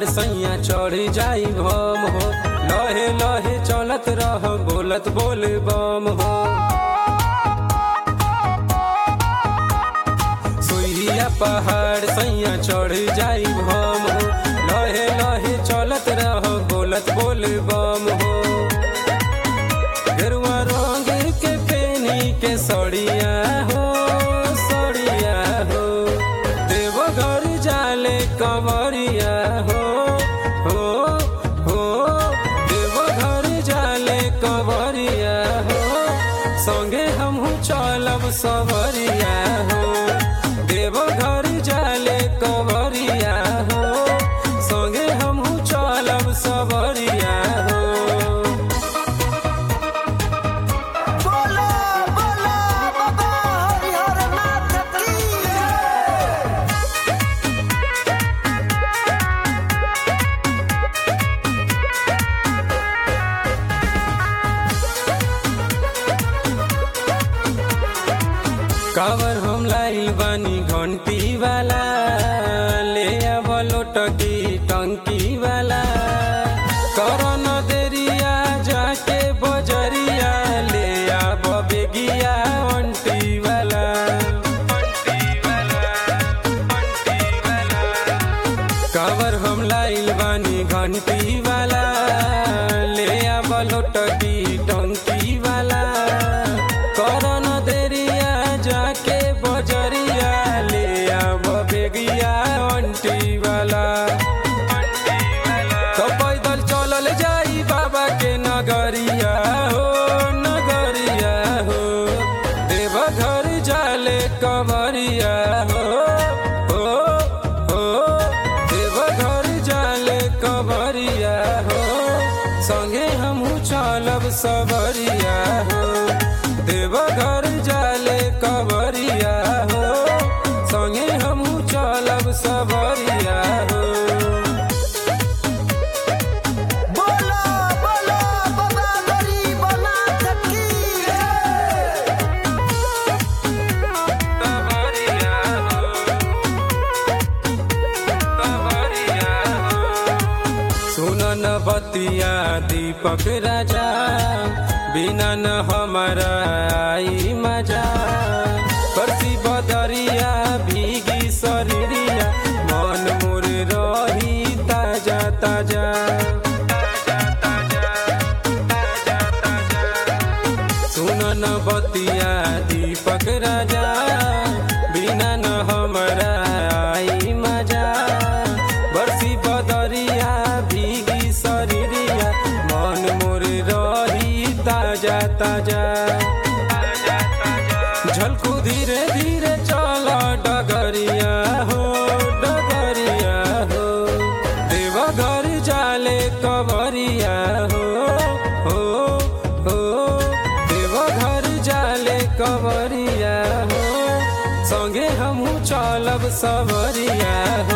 सैया चढ़ जाई भम हो लहे लहे चलत रह बोलत बोल बम हो सुइया पहाड़ सैया चढ़ जाई भम हो लहे लहे चलत रह बोलत बोल बम हो गेरुआ रंग के पेनी के सड़िया हो सड़िया हो देवघर जाले कंवरिया हो हो हो देवघर जाले कंवरिया हो संगे हमहू चलब सवरिया हो देवघर जाले कंवरिया हो संगे हमहू चलब सवरिया हो बोलो बोलो बाबा हरिहर नाथ की कावर हम लाइल बानी घंटी वाला ले अब लोटकी टंकी वाला करो न देरिया जाके बजरिया ले अब बेगिया अंटी वाला कावर हम लाइल बानी घंटी वाला ले अब लोटकी टंकी वाला करो न देरिया जाके बजरिया ले अब बेगिया अंटी वाला तो पैदल चलल जाई बाबा के नगरिया हो नगरिया हो देवघर जाले कंवरिया हो हो हो देवघर जाले कंवरिया हो संगे हमहू चलब सवरिया हो देवघर जाले कंवरिया हो संगे हमहू चलब सवरिया हो बोलो बोलो बाबा गरीब नाथ की सुन न बतिया दीपक राजा बिना न हमारा आई मजा परसी बदरिया भीगी शरीरिया मन मोर रही ताजा ताजा सुन न बतिया दीपक राजा बिना न हमारा आई मजा बरसी बदरिया भीगी शरीरिया मन मोर रही ताजा ताजा झलकू धीरे धीरे चल डगरिया हो डगरिया हो देवघर जाले कवरिया हो हो हो देवघर जाले कवरिया हो संगे हमहू चलब सवरिया हो